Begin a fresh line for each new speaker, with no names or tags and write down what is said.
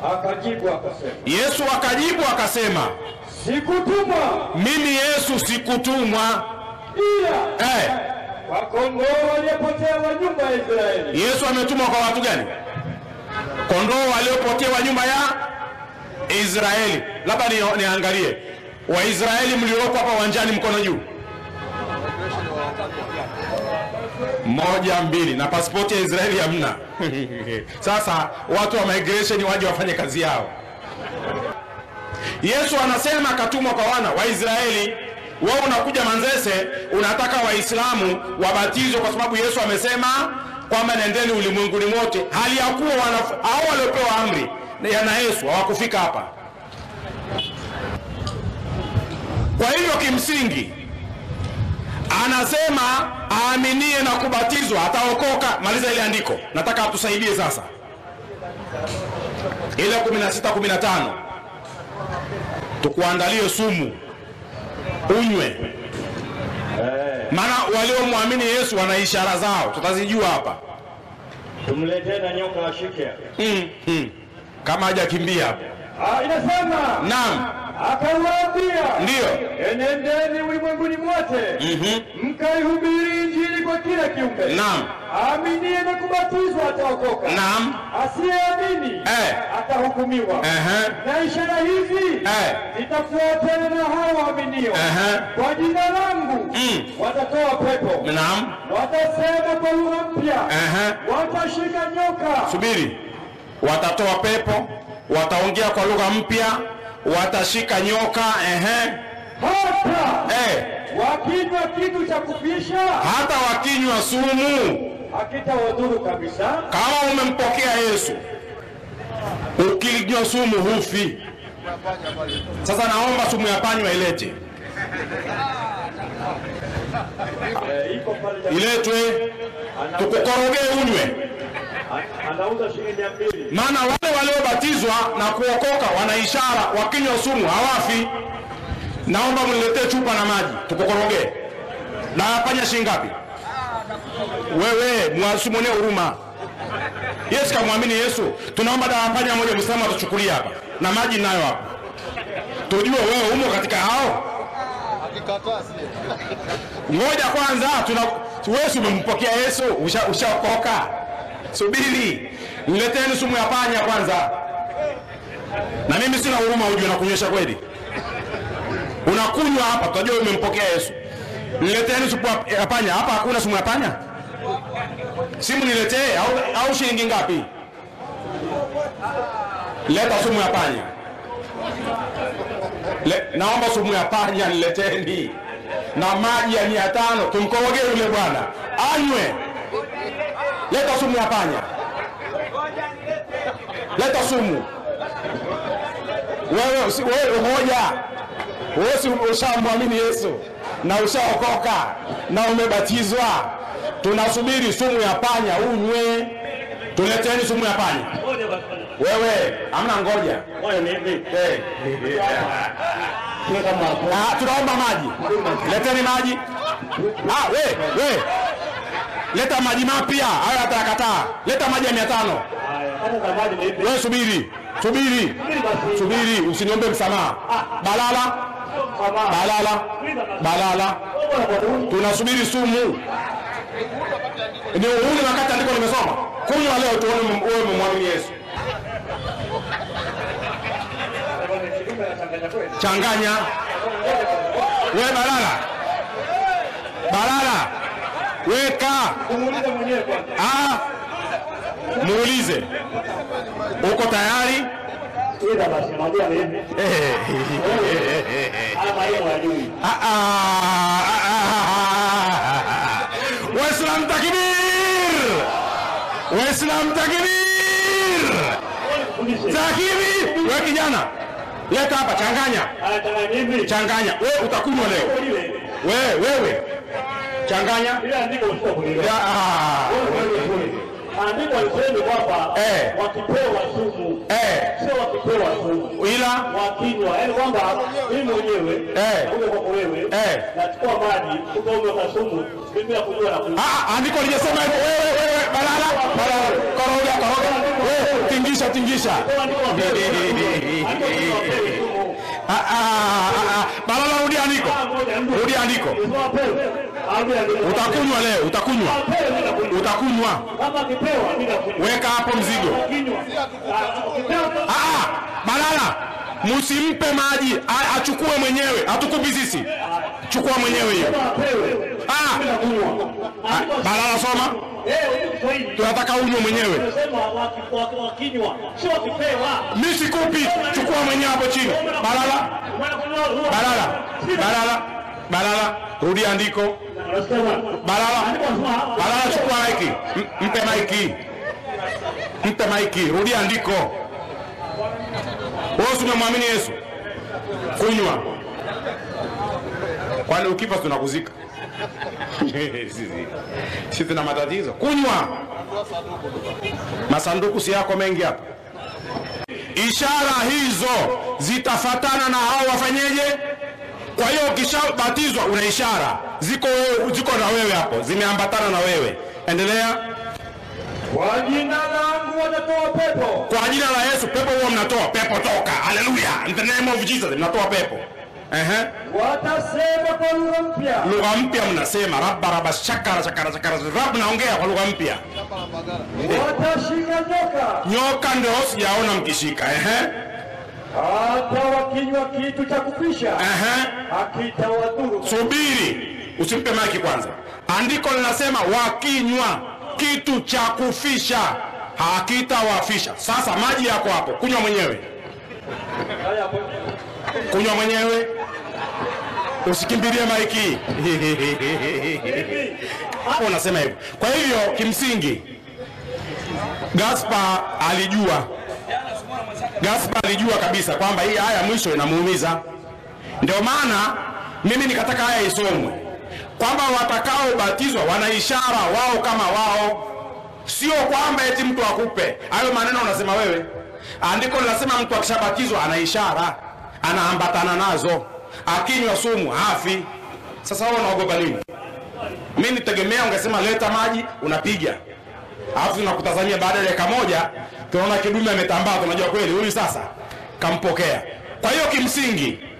Akajibu akasema,
Yesu akajibu akasema,
sikutumwa
mimi Yesu sikutumwa.
ila
Eh,
kwa kondoo waliopotea wa nyumba ya Israeli.
Yesu ametumwa kwa watu gani? Kondoo waliopotewa nyumba ya Israeli. Labda ni- niangalie Waisraeli mlioko hapa uwanjani, mkono juu. Moja, mbili, na pasipoti ya Israeli hamna. Sasa watu wa migration waje wafanye kazi yao. Yesu anasema akatumwa kwa wana wa Israeli. Wewe unakuja Manzese, unataka Waislamu wabatizwe kwa sababu Yesu amesema kwamba nendeni ulimwenguni mote, hali ya kuwa wanaf- hao waliopewa amri ya na Yesu hawakufika hapa. Kwa hivyo kimsingi anasema aaminie na kubatizwa ataokoka. Maliza ile andiko, nataka atusaidie sasa, ile 16 15 tukuandalie sumu unywe, maana waliomwamini Yesu wana ishara zao, tutazijua hapa
Tumletee na nyoka ashike.
mm, mm. kama hajakimbia hapo.
Ah, inasema
Naam,
akawaambia,
ndiyo.
enendeni ulimwenguni mote
Mhm.
mkaihubiri injili kwa kila kiumbe.
Naam,
Aaminie na kubatizwa ataokoka,
naam,
asiyeamini
Eh.
atahukumiwa.
Ehe.
Na ishara hizi
Eh.
zitafuatana na hao waaminio,
Ehe.
kwa jina langu
Mm.
watatoa pepo,
naam.
watasema kwa lugha mpya,
Ehe.
watashika nyoka,
Subiri, watatoa pepo, wataongea kwa lugha mpya, watashika nyoka. Ehe.
hata
Eh.
wakinywa kitu cha kufisha
Hata wakinywa sumu
hakitawadhuru kabisa.
Kama umempokea Yesu, ukinywa sumu hufi. Sasa naomba sumu ya panya ilete,
Eh, iko pale jamani.
iletwe tukukorogee unywe,
An- anauza shilingi mia mbili.
maana wale waliobatizwa na kuokoka wana ishara, wakinywa sumu hawafi. Naomba mniletee chupa na maji tukukorogee. Na panya shilingi ngapi? Wewe mwasimone huruma. Yesu kamwamini Yesu, tunaomba dawa ya panya moja Muislamu atuchukulia hapa na maji nayo hapa, tujue wewe umo katika hao. Ngoja kwanza, tuna wewe si umempokea Yesu, usha- ushaokoka. Subiri, nileteni sumu ya panya kwanza. Na mimi sina huruma, ujue nakunywesha kweli. Unakunywa hapa, tutajua umempokea Yesu. Nileteni sumu ya- ya panya. Hapa hakuna sumu ya panya. Simu niletee au, au shilingi ngapi? Leta sumu ya panya. Le, naomba sumu ya panya nileteni na maji ya mia tano tumkorogee yule bwana anywe. Leta sumu ya panya, leta sumu. Wewe usi- wewe ngoja, wewe si ushamwamini Yesu na ushaokoka na umebatizwa, tunasubiri sumu ya panya unywe. Tuleteni sumu ya panya. Wewe amna ngoja Eh. Ah, tunaomba maji. Leteni maji. Ah, we, we. Leta maji mapya. Hayo atakataa. Leta maji ya mia tano. Wewe subiri. Subiri. Subiri, usiniombe msamaha. Balala. Balala. Balala. Tunasubiri sumu. Ni uhuni wakati andiko nimesoma. Kunywa leo tuone wewe umemwamini Yesu. Changanya. We Balala. Balala. Weka.
Umuulize mwenyewe kwanza.
Ah. Muulize. Uko tayari?
Ila basi mwambie hivi. Ama yeye hajui.
Ah, ah, ah, ah. Waislam takbir! Waislam takbir! Takbir! We kijana, leta hapa, changanya,
Anataka nini?
changanya. We utakunywa leo.
Ile.
We wewe, changanya.
Ile andiko sio kulielewa.
Ya, ah.
Andiko alisema kwamba
Eh.
wakipewa sumu
Eh,
sio wakipewa sumu
ila
wakinywa, yaani kwamba mimi mwenyewe
Eh.
nakuja kwako wewe
Eh.
nachukua maji ukaumeweka sumu mimi bila kujua na kunywa.
Ah, andiko lijasema hivyo. Wewe wewe balala balala koroga koroga we tingisha tingisha Ah, ah, ah, ah. balala rudi andiko rudi andiko utakunywa leo utakunywa utakunywa
Kama akipewa mimi nakunywa.
weka hapo mzigo
Kinywa. Ah, Ukipewa
Ah, ah, balala msimpe maji a- achukue mwenyewe hatukupi sisi chukua mwenyewe hiyo
apewe.
ah,
Kunywa.
ah, balala soma
Eh, huyu Kiswahili.
tunataka unywe mwenyewe
Tunasema waki- waki- wakinywa. Sio wakipewa.
mi sikupi chukua mwenyewe hapo chini balala
Unakunywa-
balala balala balala rudi andiko
Unasema.
balala
Unasema.
balala chukua maiki M- mpe maiki mpe maiki rudi andiko wewe si umemwamini yesu kunywa kwani ukifa tunakuzika sisi sisi tuna matatizo kunywa masanduku si yako mengi hapa ishara hizo zitafatana na hao wafanyeje kwa hiyo ukishabatizwa una ishara ziko ziko na wewe hapo zimeambatana na wewe endelea
Kwa jina langu wanatoa pepo.
kwa jina la yesu pepo huo mnatoa pepo toka haleluya in the name of jesus mnatoa pepo Ehe.
Watasema kwa lugha mpya.
lugha mpya mnasema rabaraba shakara shakara shakara rab naongea kwa lugha mpya
Watashika nyoka.
nyoka ndio sijaona mkishika Ehe.
Hata wakinywa kitu cha kufisha.
Ehe.
Hakitawadhuru.
subiri usimpe maki kwanza andiko linasema wakinywa kitu cha kufisha hakitawafisha sasa maji yako hapo kunywa mwenyewe
Haya, hapo.
kunywa mwenyewe usikimbilie maiki hapo unasema hivyo kwa hivyo kimsingi gaspa alijua gaspa alijua kabisa kwamba hii haya mwisho inamuumiza ndio maana mimi nikataka haya isomwe kwamba watakaobatizwa wana ishara wao kama wao sio kwamba eti mtu akupe hayo maneno unasema wewe andiko linasema mtu akishabatizwa ana ishara anaambatana nazo akinywa sumu hafi sasa wao unaogopa nini mi nitegemea ungesema leta maji unapiga alafu tunakutazamia baada ya dakika moja tunaona kidume ametambaa tunajua kweli huyu sasa kampokea kwa hiyo kimsingi